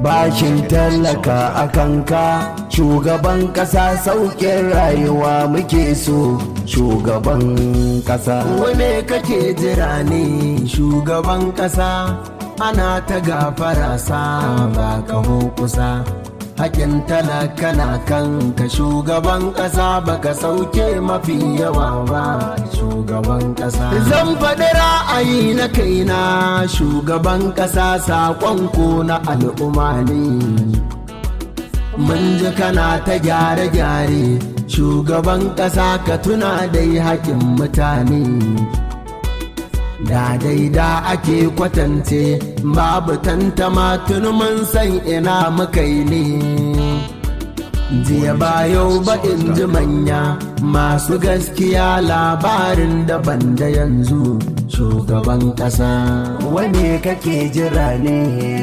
bashin tallaka a kanka shugaban ƙasa sauƙin rayuwa muke so shugaban ƙasa wane kake jira ne shugaban ƙasa ana ta gafara sa ba kaho kusa hakin talaka na kanka shugaban ƙasa baka sauke mafi yawa ba shugaban ƙasa zan faɗi ra'ayi na kaina shugaban ƙasa saƙon ko na al'umma ne mun ji kana ta gyare-gyare shugaban ƙasa ka tuna dai haƙin mutane da daida ake kwatance babu tantama tun mun san ina muka yi ne jiya ba yau ba in ji manya masu gaskiya labarin daban da yanzu shugaban ƙasa wane kake jira ne